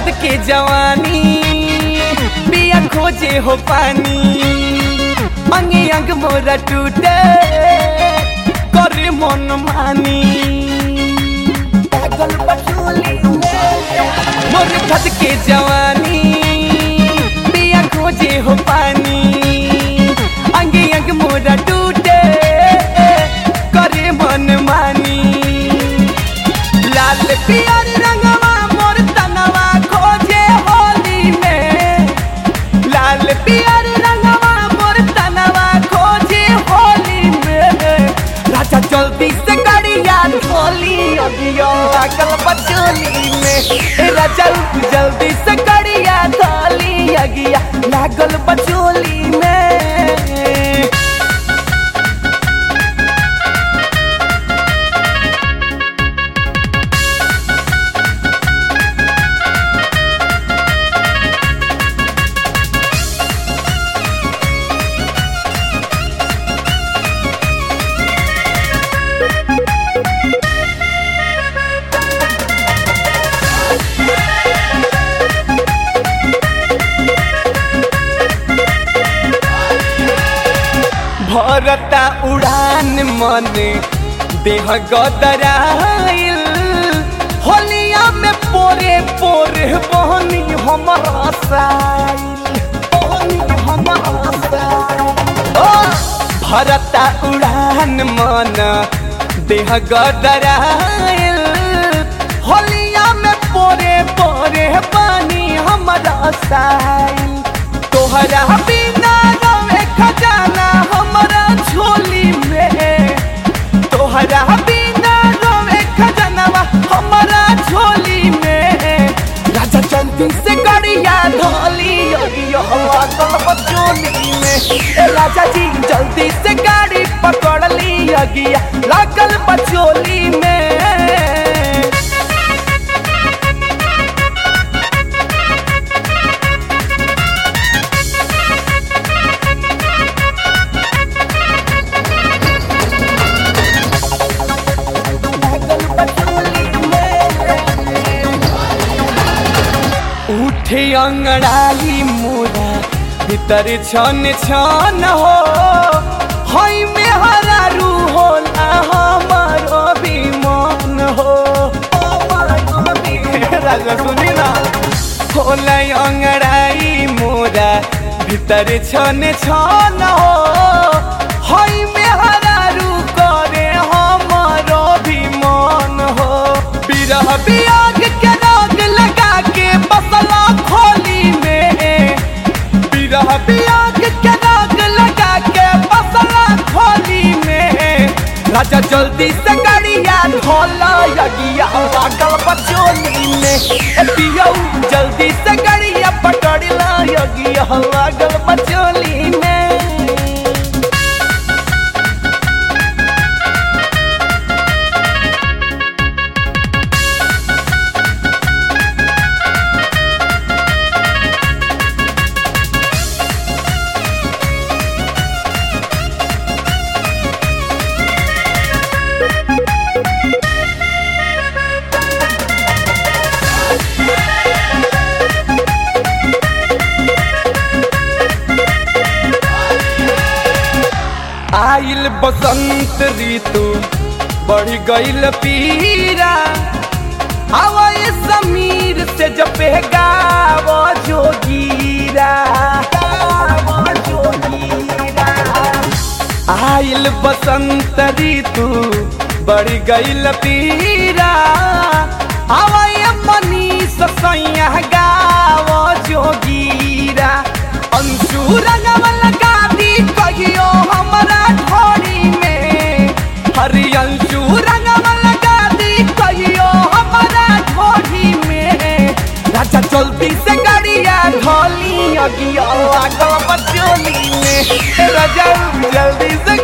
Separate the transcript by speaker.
Speaker 1: खद के जवानी बिया खोजे हो पानी अंगे अंग मोरा टूटे करे मन मानी पागल बचोली मोर खद के जवानी बिया खोजे हो पानी अंगे अंग मोरा टूटे करे मन मानी लाल पियर रंगवा मोर तनवा खोजे होली में लाल पियर रंगवा मोर तनवा खोजे होली में राजा जल्दी से गड़िया धोली अगियो अकल बचोली में ए राजा जल्दी से गड़िया धोली अगिया लागल बचोली में भरता उड़ान मन देह गदराइल होलिया में पोरे पोरे बहनी हमर साइल बहनी हमर साइल ओ भरता उड़ान मन देह गदराइल होलिया में पोरे पोरे पानी हमर साइल तोहरा बिना रवे खजाना हमरा झोली में तोहरा बिना रवे खजानावा हमरा झोली में राजा जल्दी से गड़िया धोली योगियो हवा कलप झोली में ए राजा जी जल्दी से गाड़ी पकड़ ली योगिया लागल बचोली में उठे अंगड़ाई मोरा भीतर छन छन हो हई में हरारू होला हमारो भी मन हो राजा सुनी ना होला अंगड़ाई मोरा भीतर छन छन हो हई में हरारू करे हमारो भी मन हो बिरह बियाग के राग लगा के बसला खोली में बिरह बियाग के राग लगा के बसला खोली में राजा जल्दी से गाड़िया धोला यगिया लागल बचोली में ए पियौ जल्दी से गाड़िया पकड़ला यगिया लागल बचोली में आइल बसंत ऋतु बढ़ गइल पीरा हवा ये समीर से जपे गाव जोगीरा गाव जोगीरा आइल बसंत ऋतु बढ़ गइल पीरा हवा ये मनीष सैया गाव जोगीरा अंशु रंगवल गादी कहियो हमरा ढोरी में हरियंशु रंगवल गादी कहियो हमरा ढोरी में राजा जल्दी से गाड़िया ढोली अगियो आगो बचोली में राजा जल्दी से